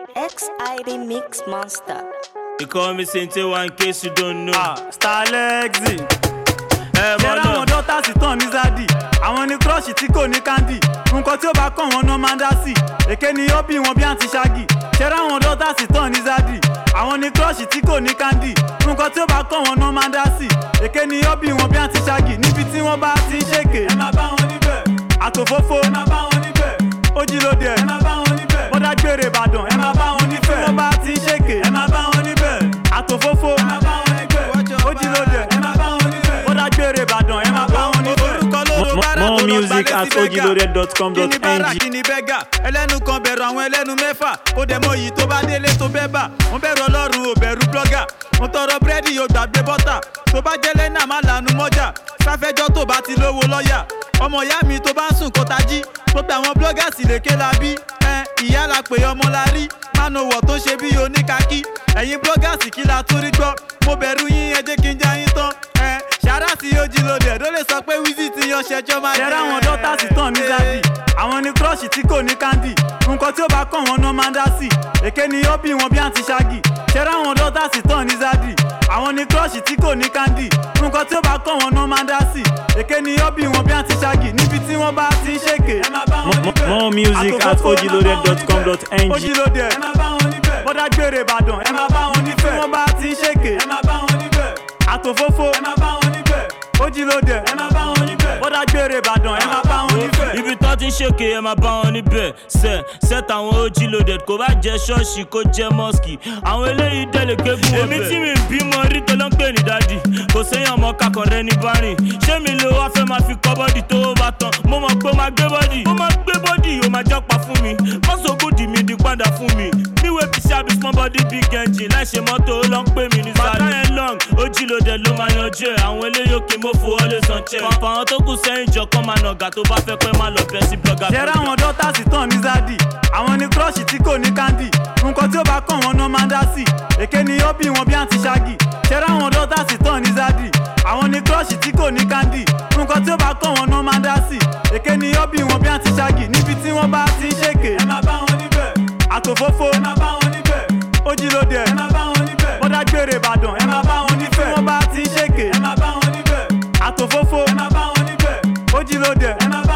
XID Mix Monster. They call me Sente one in case you don't know. Ah, starlexi ẹ mọ ṣẹ́ra àwọn náà. dọ́tà sí tán ní zadi àwọn ní kírọ́ọ̀ṣì tí kò ní kandi nǹkan tí ó bá kàn wọ́n náà máa ń dá sí èké ni ó bí wọn bí àǹtí ṣáàgì ṣẹ́ra àwọn dọ́tà sí tán ní zadi àwọn ní kírọ́ọ̀ṣì tí kò ní kandi nǹkan tí ó bá kàn wọ́n náà máa ń dá sí èké ni ó bí wọn bí àǹtí ṣáàgì níbi tí wọ́n bá ti ń ṣèké ẹ máa bá wọn níbẹ̀ àtòfófó ẹ máa bá wọn níbẹ̀ ojúlóde ẹ máa bá wọn níbẹ̀ bọ́dá gbére ìbàdàn ẹ máa bá wọn níbẹ̀ tí wọ́n bá ti ń ṣèké ẹ máa bá wọn níbẹ̀ àtòfófó ẹ máa bá wọn níbẹ̀ ojúlóde ẹ máa bá wọn níbẹ̀ bọ́dá gbére ìbàdàn ẹ máa bá wọn níbẹ̀. orúkọ lóró Mo- bára more tó lọ music gbalẹ̀ at sí bẹ́gà. ojilored.com.ng. kí ni bára kí ni bẹ́gà ẹlẹ́nu kan bẹ̀rù àwọn ẹlẹ́nu mẹ́fà ó dẹ̀ mọ yìí tó bá délé tó bẹ́ bà wọ́n bẹ̀rù ọlọ́run ò bẹ̀rù blọ́gà mo tọrọ búrẹ́dì yóò gbàgbé bọ́tà tó bá jẹ́ lẹ́nà má lànà mọ́jà sáfẹ́jọ́ tó bá ti lówó lọ́ọ̀yà ọmọ ìyá mi tó bá ń sùn kó tají gbogbo àwọn blọ́gà sì lè ké la bí ẹ ìyá la pè ọmọ la rí mánowọ̀ tó ṣe bí oníkakí ẹ̀yin blọ́gà sì kí la tún rí gbọ́ mo bẹ̀rù yín ẹ jẹ́ kí n já yín tán ẹ ṣàrà sí ojì lòdì ẹ̀ ló lè sọ pé wíìsì ti yan ṣẹjọ́ máa ṣẹ́ra àwọn dọ́tà sí tán ní zadi àwọn ní kírọ́ọ̀ṣì tí kò ní kandi nǹkan tí ó bá kàn wọ́n náà máa ń dá sí èké ni ó bí wọn bí àǹtí ṣáàgì ṣẹ́ra àwọn dọ́tà sí tán ní zadi àwọn ní kírọ́ọ̀ṣì tí kò ní kandi nǹkan tí ó bá kàn wọ́n náà máa ń dá sí èké ni ó bí wọn bí àǹtí ṣáàgì níbi tí wọ́n bá ti ń ṣèké ẹ máa bá wọn Mo- níbẹ̀ more music at Àtòfófó, ẹ máa bá wọn ojilored.com.ng. níbẹ̀. ojúlóde ẹ máa bá wọn níbẹ̀ bọ́dá gbére ìbàdàn ẹ máa bá wọn níbẹ̀ tí wọ́n bá ti ń ṣèké ẹ máa bá wọn níbẹ̀ àtòfófó ẹ máa bá wọn níbẹ̀ ojúlóde ẹ máa bá wọn níbẹ̀ bọ́dá gbére ìbàdàn ẹ máa bá wọn níbẹ̀. ibi tó ti ń ṣèké ẹ máa bá wọn níbẹ̀ ṣe set àwọn OG loaded kò bá jẹ́ ṣọ́ọ̀ṣì kó jẹ́ mọ́ọ̀sì àwọn eléyìí dẹ́lẹ̀ gégún ọbẹ̀. èmi tí mi bímọ rí tó ló ń pè ní dádì kò séyàn ọmọ kakọ̀ rẹ ní bárìn ṣé mi lè wá fẹ́ máa fi kọ́ bọ́dì tó bá tán mo mọ̀ pé ó máa gbé bọ́dì ó máa gbé bọ́dì ó máa jọ́pa fún mi mọ́sọ̀gùdì mi di padà fún mi níwèé fi ṣàbí small body big engine láì ṣe mọ́tò ó lọ ń pè mí ní sáré. bàtà yẹn long OG loaded ló máa yanjú ẹ̀ àwọn eléyìí òkè mo fowó lè san check. pàpà àwọn tó kù sẹ́yìn jọ kán máa nàgà tó bá fẹ́ pẹ́ máa lọ bẹ́ sí blogger. ṣẹ́ra àwọn dọ́tà sí tán ní zadi àwọn ní kírọ́ọ̀ṣì tí kò ní kandi nǹkan tí ó bá kàn wọ́n náà máa ń dá sí èké ni ó bí wọn bí àǹtí ṣáàgì ṣẹ́ra àwọn dọ́tà sí tán ní zadi àwọn ní kírọ́ọ̀ṣì tí kò ní kandi nǹkan tí ó bá kàn wọ́n náà máa ń dá sí èké ni ó bí wọn bí àǹtí ṣáàgì níbi tí wọ́n bá ti ń ṣèké ẹ máa bá wọn níbẹ̀ àtòfófó ẹ máa bá wọn níbẹ̀ ojúlóde ẹ máa bá wọn níbẹ̀ bọ́dá gbére ìbàdàn ẹ máa bá wọn níbẹ̀ tí wọ́n bá ti ń ṣèké ẹ máa bá wọn níbẹ̀ àtòfófó ẹ máa bá wọn níbẹ̀ ojúlóde ẹ máa bá